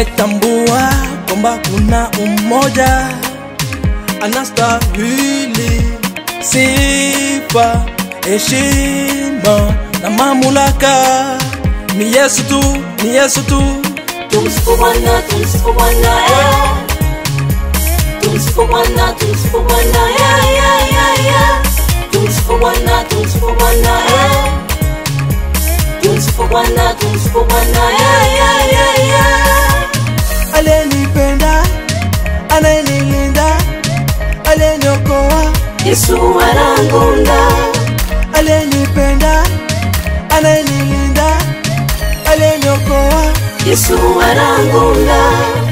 nimetambua kwamba kuna umoja anastahili sifa, heshima na mamlaka. Ni Yesu tu, ni Yesu tu. Tumsifu Bwana, tumsifu Bwana, eh. Tumsifu Bwana, tumsifu Bwana, yeah, yeah, yeah, yeah. Tumsifu Bwana, tumsifu Bwana, eh. Tumsifu Bwana, tumsifu Bwana, yeah, yeah, yeah, yeah. Aliyenipenda, anayenilinda, aliyeniokoa, Yesu anangunda, aliyenipenda, anayenilinda, aliyeniokoa. Yesu anangunda.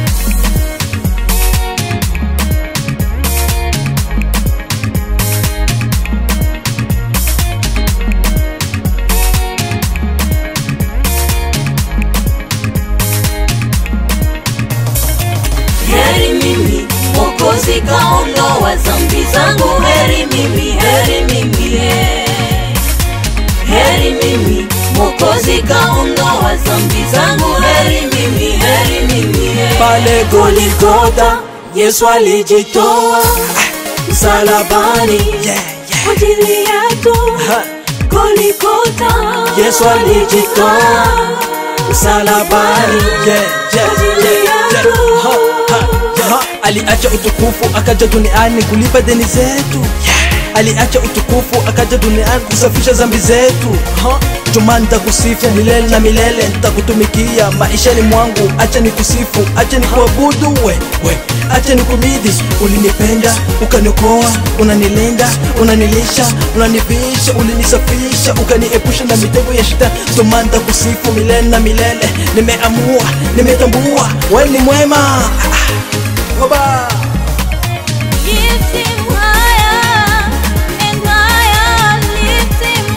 Heri mimi Mwokozi kaondoa dhambi zangu, heri mimi, heri mimi, eh. heri mimi Mwokozi kaondoa dhambi zangu, heri mimi, heri mimi, eh. Pale Goligota Yesu alijitoa msalabani yeah, yeah. kwa ajili yetu Ha, Goligota Yesu alijitoa msalabani yeah, yeah, yeah, yeah. Ha, ha, ha. Aliacha utukufu akaja duniani kulipa deni zetu aliacha utukufu akaja duniani kusafisha zambi zetu ha? Juma nitakusifu milele na milele, nitakutumikia maishani mwangu. Acha nikusifu, acha nikuabudu we, we. Acha nikumidi, ulinipenda ukaniokoa, unanilinda, unanilisha, unanivisha, ulinisafisha, ukaniepusha na mitego ya shetani. Juma nitakusifu milele na milele, nimeamua, nimetambua wewe ni mwema. Ah, ah. Oba. Lift him higher and higher, lift him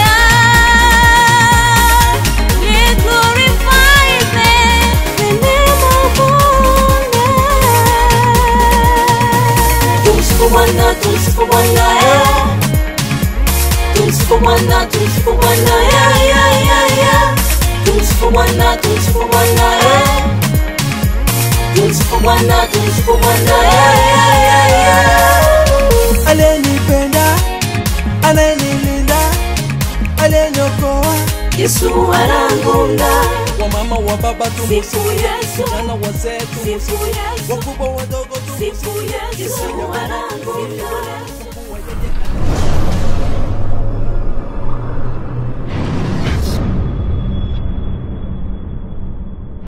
higher. Let glorify his name, the name of wonder. Tumsifu Bwana, tumsifu Bwana, eh. Tumsifu Bwana, tumsifu Bwana, yeah, yeah, yeah, yeah. Tumsifu Bwana, tumsifu Bwana, eh. Tumsifu Bwana, tumsifu Bwana, yeah, yeah, yeah, yeah. aliyenipenda anayenilinda aliyeniokoa Yesu anangunda, wamama wa baba sifu tumusifu Yesu, vijana wazee sifu tumusifu Yesu, wakubwa wadogo sifu tumusifu Yesu, anangunda. Mungu wa yeye